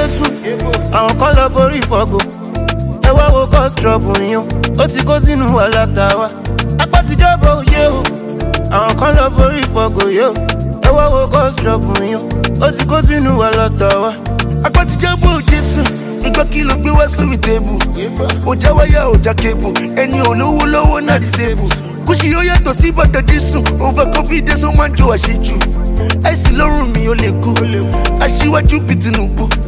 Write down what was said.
jésù àwọn kan lọ forí fọgò ẹ wá wo cause trouble yín o ó ti kó sínú wàhálà tàwa apá ti jọba òye o àwọn kan lọ forí fọgò yìí o ẹ wá wo cause trouble yín o ó ti kó sínú wàhálà tàwa apá ti jábọ̀ jésù ìgbà kí ló gbé wá sórí tébù ọjà wáyà ọjà kébù ẹni olówó lọ́wọ́ náà disable kùsì yóò yàtọ̀ sí bàtà jésù over confidence ó máa ń jọ àṣejù àìsí lọ́rùn mi ò lè kú aṣíwájú bíi tinubu